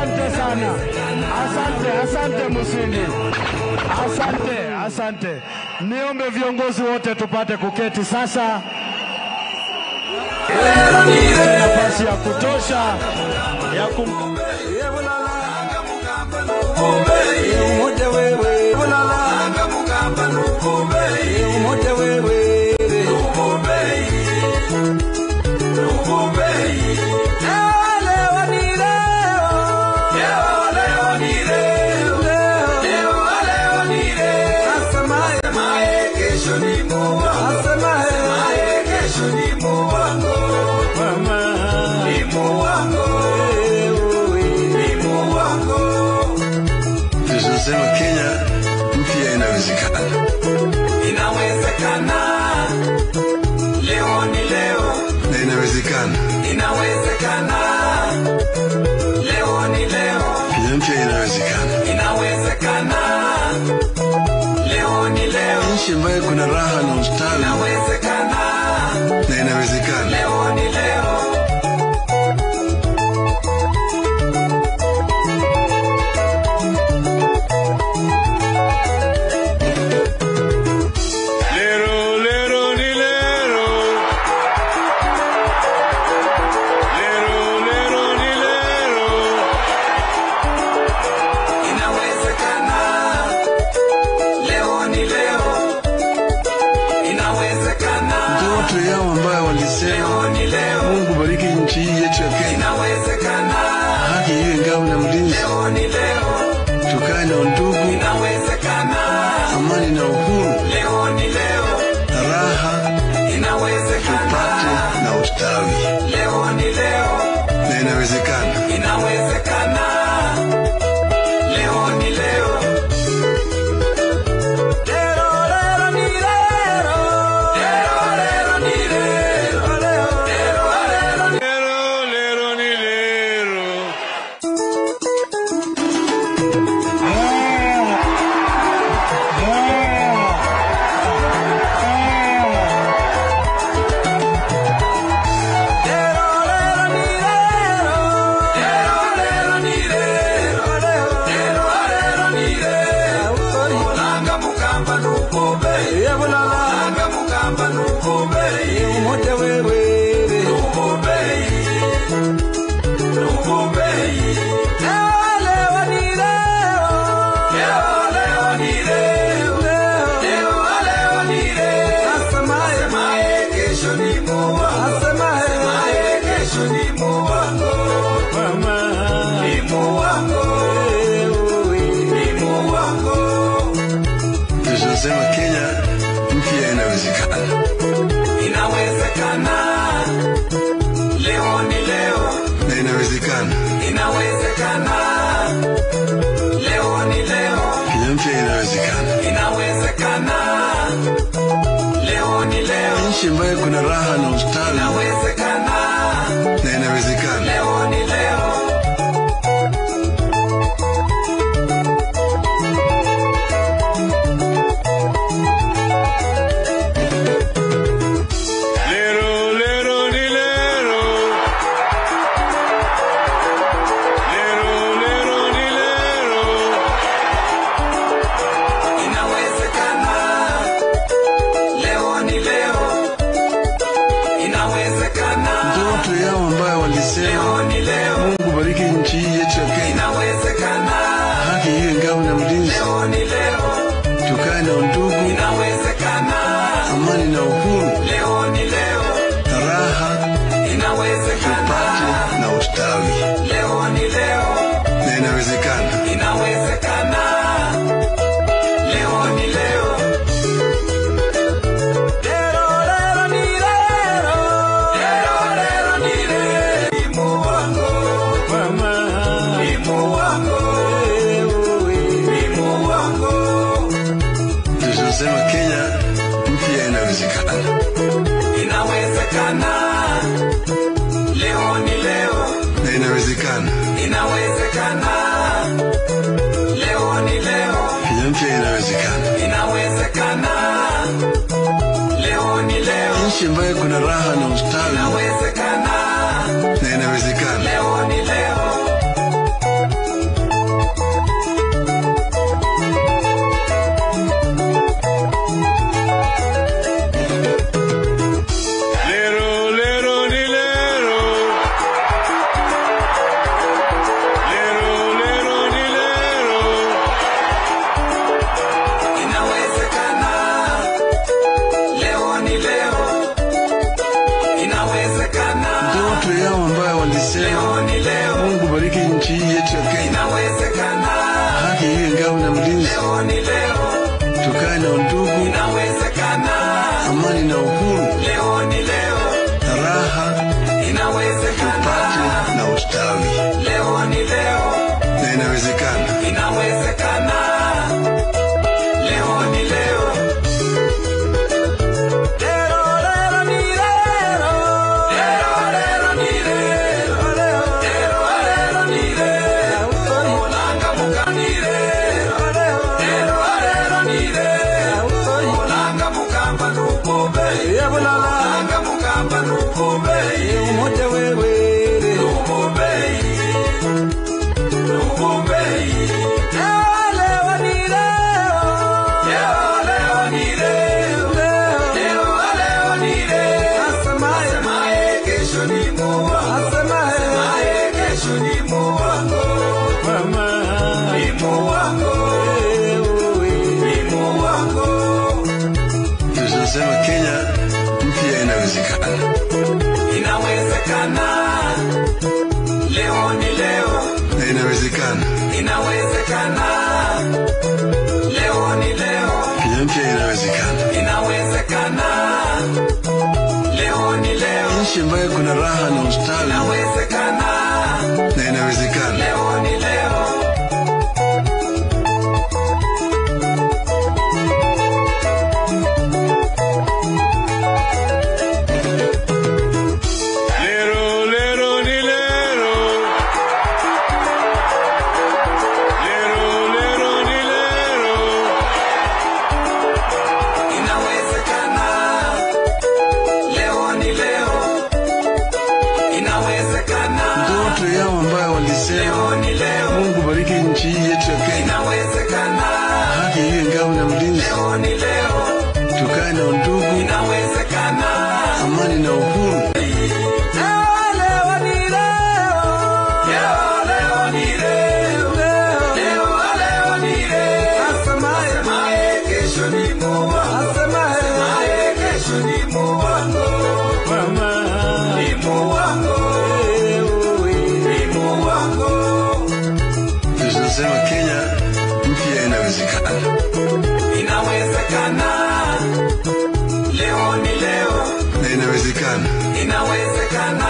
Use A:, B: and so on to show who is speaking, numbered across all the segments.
A: Asante sana, asante, asante Musini, asante, asante. Niombe viongozi wote tupate kuketi sasa, tupate nafasi ya kutosha ya kum...
B: Tunasema Kenya mpya inawezekana.
C: Inawezekana, leo ni leo.
B: na inawezekana.
C: Inawezekana, leo ni leo.
B: Kenya mpya inawezekana.
C: Inawezekana, leo ni leo.
B: Nchi ambayo kuna raha na ustawi
C: Inawezekana,
B: na inawezekana.
C: leo ni leo.
B: Lero, lero, ni lero. Lero, lero, ni lero.
C: Inawezekana, leo ni leo. Inawezekana,
B: Ndoto yao ambayo walisema
C: leo ni leo.
B: Mungu bariki nchi hii yetu ya Kenya,
C: Inawezekana,
B: haki iwe ngao na mlinzi,
C: leo ni leo.
B: tukae na undugu,
C: Inawezekana,
B: amani na uhuru,
C: leo ni leo.
B: na raha
C: Inawezekana,
B: tupate na ustawi,
C: leo ni leo.
B: na inawezekana.
C: Inawezekana, leo ni leo. Lero, lero, ni lero. Lero, lero, ni lero. Lero, lero, ni
B: Lero, lero, ni lero.
C: Lero, lero, ni lero. Lero, lero, ni lero. Lero, lero, ni lero. Langa mukamba nukube. Langa mukamba nukube. Nukube. Nukube. Leo ni leo. Leo, leo ni leo. Leo, leo ni leo. Asemaye kesho ni Mungu. Asemaye kesho ni Mungu. Ni Mungu. Ni Mungu.
B: Tunasema Kenya mpya inawezekana.
C: Inawezekana, leo ni leo.
B: na inawezekana.
C: Inawezekana, leo ni leo.
B: Kenya mpya inawezekana.
C: Inawezekana, leo ni leo.
B: Nchi ambayo kuna raha na ustawi
C: Inawezekana,
B: na inawezekana.
C: leo ni leo.
B: Lero, lero, ni lero. Lero, lero, ni lero.
C: Inawezekana, leo ni leo. Inawezekana,
B: Ndoto yao ambayo walisema
C: leo ni leo.
B: Mungu bariki nchi hii yetu ya Kenya,
C: Inawezekana,
B: haki iwe ngao na mlinzi,
C: leo ni leo.
B: tukae na undugu,
C: Inawezekana,
B: amani na uhuru,
C: leo ni leo.
B: na raha
C: Inawezekana,
B: tupate na ustawi,
C: leo ni leo.
B: na inawezekana.
C: Inawezekana, leo ni leo. Lero, lero, ni lero. Lero, lero, ni lero. Ni Mungu. Ni Mungu. Ni Mungu.
B: Tunasema Kenya mpya inawezekana.
C: Inawezekana, leo ni leo.
B: na inawezekana.
C: Inawezekana, leo ni leo.
B: Kenya mpya inawezekana.
C: Inawezekana, leo ni leo.
B: Nchi ambayo kuna raha na ustawi
C: Inawezekana,
B: na inawezekana.
C: leo ni leo.
B: walisema Mungu bariki nchi hii yetu ya Kenya, haki iwe ngao na mlinzi, tukae na undugu, amani na uhuru, na raha tupate na ustawi, na inawezekana.
C: Inawezekana. Leo ni leo. Lero, lero, ni lero. Lero, lero, ni lero. Lero, lero, ni lero. Mulanga mukani lero. Lero, lero, ni lero. Mulanga mukamba nukube. Mulanga mukamba nukube. Umoja wewe. Nukube. Nukube. Leo, leo, ni leo. Leo, leo, ni leo. Leo, leo, ni leo. Asemaye kesho ni Mungu. Asemaye kesho ni Mungu wangu. Ni Mungu wangu. Ni Mungu wangu.
B: Tunasema Kenya mpya inawezekana.
C: Inawezekana. Leo ni leo.
B: na inawezekana.
C: Inawezekana. Leo ni leo.
B: Kenya mpya inawezekana,
C: Inawezekana. Leo ni leo.
B: nchi ambayo kuna raha na ustawi,
C: Inawezekana.
B: na inawezekana.
C: Leo ni leo.
B: Lero, lero, ni lero. Lero, lero, ni lero.
C: Inawezekana. Leo ni leo. Inawezekana.
B: Ndoto yao ambayo walisema
C: Leo ni leo.
B: Mungu bariki nchi hii yetu ya Kenya,
C: Inawezekana.
B: haki iwe ngao na mlinzi,
C: Leo ni leo.
B: tukae na undugu,
C: Inawezekana.
B: amani na uhuru,
C: Leo, leo ni leo. Leo, leo ni leo. Leo, leo ni leo. Asemaye kesho ni Mungu. Asemaye kesho ni Mungu wangu. Ni Mungu wangu. Ni Mungu wangu.
B: tunasema Kenya mpya inawezekana,
C: Inawezekana. Leo ni leo.
B: na inawezekana.
C: Inawezekana.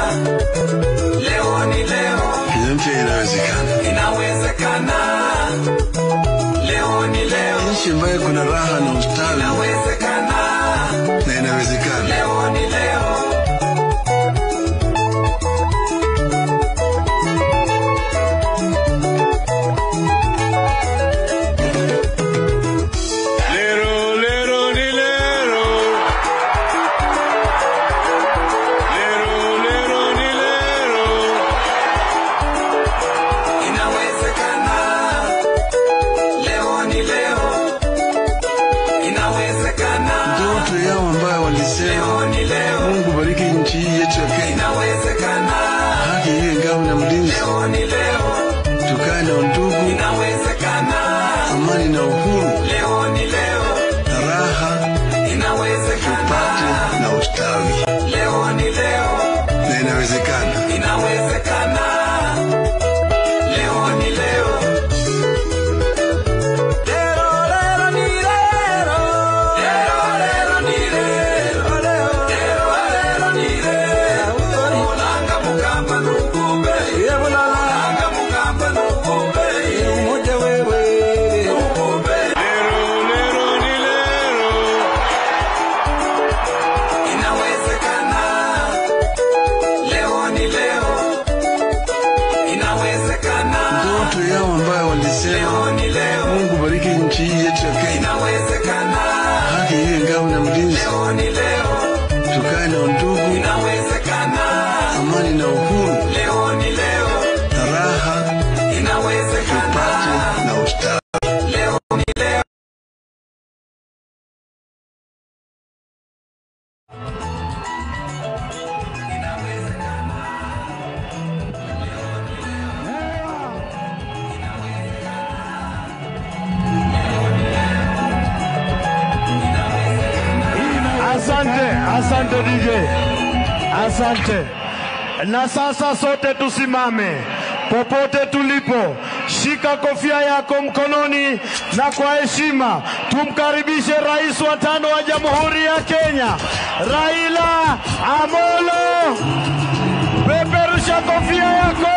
C: Leo ni leo.
B: Kenya mpya inawezekana,
C: Inawezekana. Leo ni leo.
B: nchi ambayo kuna raha na ustawi,
C: Inawezekana.
B: na inawezekana.
C: Leo ni leo.
B: Lero, lero, ni lero. Lero, lero, ni lero.
C: Inawezekana. Leo ni leo. Inawezekana.
B: Ndoto yao ambayo walisema
C: Leo ni leo.
B: Mungu bariki nchi hii yetu ya Kenya,
C: Inawezekana.
B: haki iwe ngao na mlinzi,
C: Leo ni leo.
B: tukae na undugu,
C: Inawezekana.
B: amani na uhuru,
C: Leo ni leo.
B: na raha
C: Inawezekana.
B: tupate na ustawi,
C: Leo ni leo.
B: na inawezekana.
C: Inawezekana. Leo ni leo. Lero, lero, ni lero. Lero, lero, ni lero. Lero, lero, ni lero. Mulanga mukamba nukumbe. Mulanga mukamba nukumbe. Nukumbe.
B: Lero, lero, ni lero.
C: Inawezekana. Leo ni leo. Inawezekana.
B: Ndoto yao ambayo walisema
C: Leo ni leo.
B: Mungu bariki nchi hii yetu ya Kenya,
C: Inawezekana.
B: haki iwe ngao na mlinzi,
C: Leo ni leo.
B: tukae na undugu,
C: Inawezekana.
B: amani na uhuru,
C: Leo ni leo.
B: na raha
C: Inawezekana.
B: tupate na ustawi.
C: Leo ni leo.
A: Asante, asante DJ, asante. Na sasa sote tusimame popote tulipo, shika kofia yako mkononi, na kwa heshima tumkaribishe rais wa tano wa Jamhuri ya Kenya, Raila Amolo. Peperusha kofia yako.